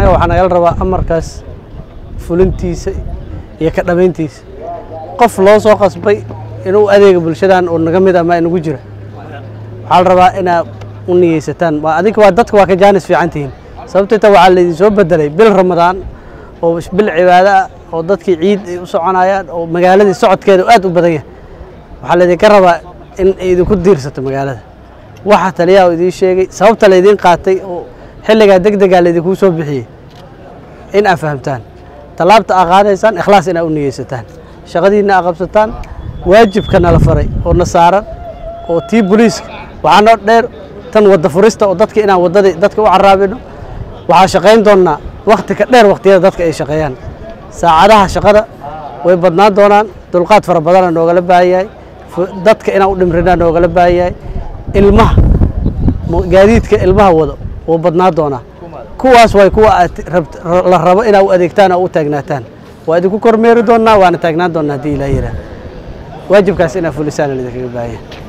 annaga waxaa nagala rabaa amarkaas fulintiisa iyo ka dhamayntiisa qof loo soo qasbay inuu adeega bulshadan oo naga mid ama inagu jira waxaa la rabaa inaad u niyeysataan waa adinka waa dadka waa ka jaanis fiican tihiin sababtoo ta waxaa laydin soo bedelay bil ramadaan oo bil cibaado ah oo dadkii ciid ay u soconayaan oo magaaladii socodkeeda aad u badan yahay waxaa laydinka rabaa in ay idinku diirsato magaalada waxa taliyaha idiin sheegay sababta laydiin qaatay oo xilligaa deg degaa laydinkuu soo bixiyey in aad fahamtaan tallaabta aa qaadaysaan ikhlaas inaad u niyeysataan shaqadiinna aa qabsataan waajibka nala faray oo na saaran oo tii boliiska waxaa noo dheer tan wadda furista oo dadka inaan waddadii dadka u caraabino waxaa shaqayn doonnaa wakhti ka dheer wakhtiyada dadka ay shaqeeyaan saacadaha shaqada way badnaan doonaan dulqaad fara badana noogala baahan yahay dadka inaan u dhimrinaa noogala baahan yahay ilmaha gaadiidka ilmaha wado wuu badnaan doonaa kuwaas way kuwa aad la rabo inaad u adeegtaan oo u taagnaataan waa idinku kormeeri doonnaa waana taagnaan doonnaa haddii ilaah yidhaah waajibkaas inaad fulisaan idinkaga baahan yahay